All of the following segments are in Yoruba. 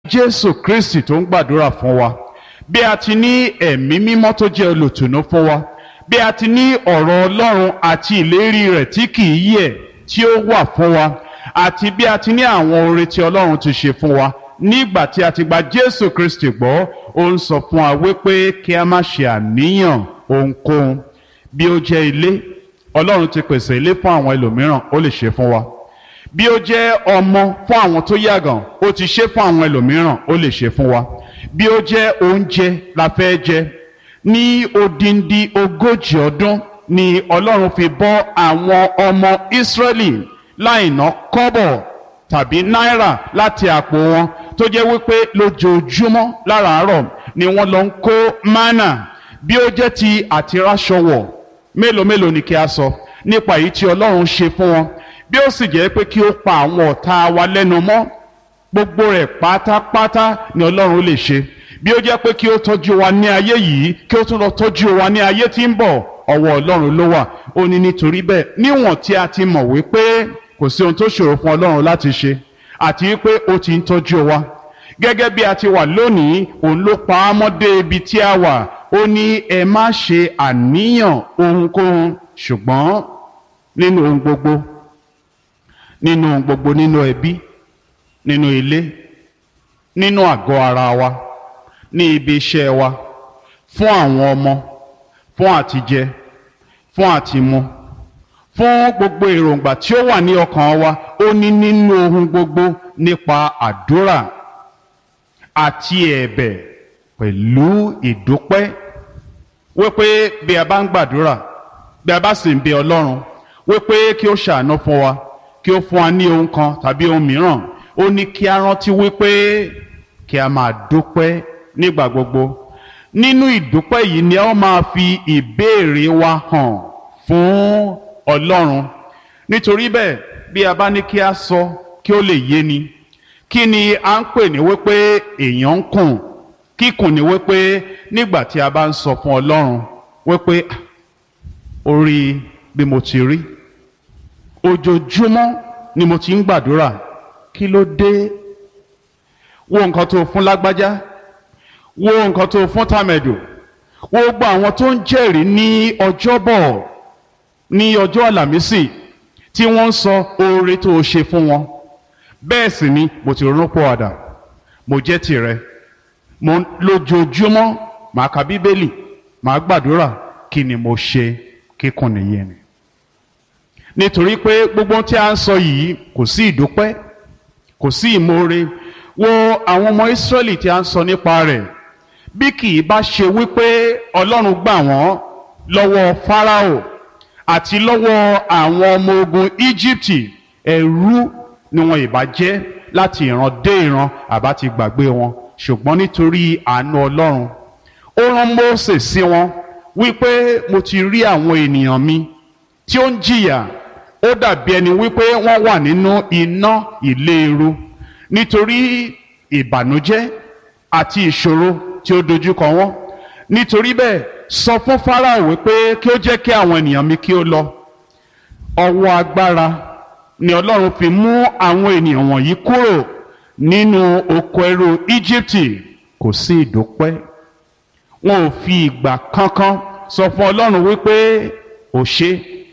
jésù kristi tó ń gbàdúrà fún wa bí a ti ní ẹ̀mí mímọ́ tó jẹ́ olùtùnú fún wa bí a ti ní ọ̀rọ̀ ọlọ́run àti ìlérí rẹ̀ tí kì í yẹ̀ tí ó wà fún wa àti bí a ti ní àwọn oore tí ọlọ́run ti ṣe fún wa nígbà tí a ti gba jésù kristi gbọ́ ó ń sọ fún wa wípé kí a má ṣe àníyàn ohunkóhun bí ó jẹ́ ilé ọlọ́run ti pèsè ilé fún àwọn ẹlòmíràn ó lè ṣe fún wa bí ó jẹ́ ọmọ fún àwọn tó yàgàn ó ti ṣe fún àwọn ẹlòmíràn ó lè ṣe fún wa bí ó jẹ́ oúnjẹ la fẹ́ jẹ ní odindi ogójì ọdún ni ọlọ́run fi bọ́ àwọn ọmọ ìsírẹ́lì láì ná kọ́bọ̀ tàbí náírà láti àpò wọn tó jẹ́ wípé lójoojúmọ́ láràárọ̀ ni wọ́n lọ ń kó mánà bí ó jẹ́ ti àtiráṣọwọ̀ mélòó mélòó ni kí a sọ nípa èyí tí ọlọ́run ṣe fún wọn bí ó sì jẹ́ pé kí ó pa àwọn ọ̀tá wa lẹ́nu mọ́ gbogbo rẹ̀ pátápátá ni ọlọ́run lè ṣe bí ó jẹ́ pé kí ó tọ́jú wa ní ayé yìí kí ó tún lọ tọ́jú wa ní ayé tí ń bọ̀ ọwọ́ ọlọ́run ló wà ó ní nítorí bẹ́ẹ̀ níwọ̀n tí a ti mọ̀ wípé kò sí ohun tó ṣòro fún ọlọ́run láti ṣe àti wípé ó ti ń tọ́jú wa gẹ́gẹ́ bí a ti wà lónìí òun ló pa á mọ́ dé ibi tí a wà ó ní ẹ má ṣe àníyàn ohunkóhun ṣùgbọ́n nínú ohun gbogbo nínú ohun gbogbo nínú ẹbí nínú ilé nínú àgọ́ ara wa ní ibi iṣẹ́ wa fún àwọn ọmọ fún àtijẹ fún àtimu fún gbogbo èròǹgbà tí ó wà ní ọkàn wa ó ní nínú ohun gbogbo nípa àdúrà àti ẹ̀bẹ̀ pẹ̀lú ìdúpẹ́ wípé bí a bá ń gbàdúrà bí a bá sì ń bẹ ọlọ́run wípé kí ó ṣàánú fún wa kí ó fún wa ní ohun kan tàbí ohun mìíràn ó ní kí a rántí wípé kí a máa dúpẹ́ nígbà gbogbo nínú ìdúpẹ́ yìí ni a máa fi ìbéèrè wa hàn fún ọlọ́run nítorí bẹ́ẹ̀ bí a bá ní kí a sọ kí ó lè yé ni kí ni a ń pè ní wípé èèyàn ń kùn kíkùn ní wípé nígbà tí a bá ń sọ fún ọlọ́run wípé orí bí mo ti rí ojoojúmọ́ ni mo ti ń gbàdúrà kí ló dé wo nǹkan tó fún lágbájá wo nǹkan tó fún tàmẹ̀dò wo gbogbo àwọn tó ń jẹ́rìí ní ọjọ́bọ̀ ní ọjọ́ àlàmísì tí wọ́n ń sọ oore tó o ṣe fún wọn bẹ́ẹ̀ sì ni mo ti ronú pọ̀ àdà mo jẹ́ tìrẹ mo lójoojúmọ́ màá ka bíbélì màá gbàdúrà kí ni mo ṣe kíkùn nìyẹn ni nítorí pé gbogbo tí a ń sọ yìí kò sí ìdúpẹ́ kò sí ìmoore wo àwọn ọmọ Ísírẹ́lì tí a ń sọ nípa rẹ̀ bí kì í bá ṣe wípé Ọlọ́run gbà wọ́n lọ́wọ́ Fáráò àti lọ́wọ́ àwọn ọmọ ogun Íjíbítì ẹrú ni wọn ìbá jẹ́ láti ìran dé ìran àbá ti gbàgbé wọn ṣùgbọ́n nítorí àánú Ọlọ́run ó rán Mósè sí wọn wípé mo ti rí àwọn ènìyàn mi tí ó ń jìyà ó dàbí ẹni wípé wọ́n wà nínú iná ìléru nítorí ìbànújẹ́ àti ìṣòro tí ó dojúkọ wọn nítorí bẹ́ẹ̀ sọ fún Fáráò wípé kí ó jẹ́ kí àwọn ènìyàn mi kí ó lọ ọwọ́ agbára ni Ọlọ́run fi mú àwọn ènìyàn wọ̀nyí kúrò nínú oko ẹrú Íjíbítì kò sí ìdúpẹ́ wọn ò fi ìgbà kankan sọ fún Ọlọ́run wípé ò ṣe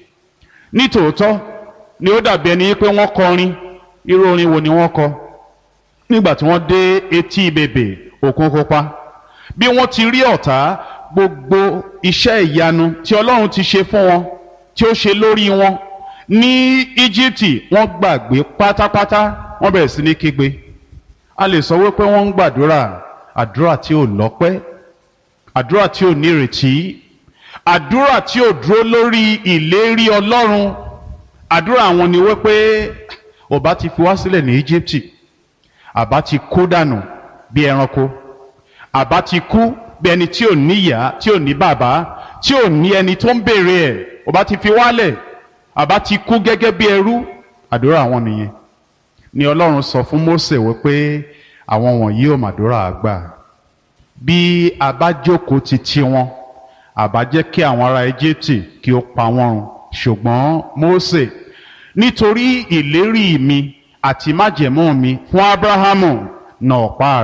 nítòótọ́ ni ó dàbí ẹni pé wọ́n kọrin irú orin wo ni wọ́n kọ nígbà tí wọ́n dé etí bèbè òkun pupa bí wọ́n ti rí ọ̀tá gbogbo iṣẹ́ ìyanu tí Ọlọ́run ti ṣe fún wọn tí ó ṣe lórí wọn ní Íjíbítì wọ́n gbàgbé pátápátá wọ́n bẹ̀rẹ̀ sí ní kígbe a lè sọ wípé wọ́n ń gbàdúrà àdúrà tí ò lọ́pẹ́ àdúrà tí ò nírètí àdúrà tí ò dúró lórí ìlérí Ọlọ́run àdúrà àwọn ni wípé ọba ti fi wá sílẹ̀ ní Íjíbítì àbá ti kú dànù bí ẹranko àbá ti kú bí ẹni tí ò níyà tí ò ní bàbá tí ò ní ẹni tó ń béèrè ẹ̀ ọba ti fi wálẹ̀ àbá ti kú gẹ́gẹ́ bí ẹrú àdúrà àwọn nìyẹn ni Ọlọ́run sọ fún Mósè wípé àwọn wọ̀nyí ò màdúrà àgbà bí a bá jókòó ti ti wọn àbá jẹ́ kí àwọn ará Íjíbítì kí ó pa wọ́n run ṣùgbọ́n Mósè nítorí ìlérí mi àti májẹ̀mú mi fún Ábúráhámù nà ọ̀pá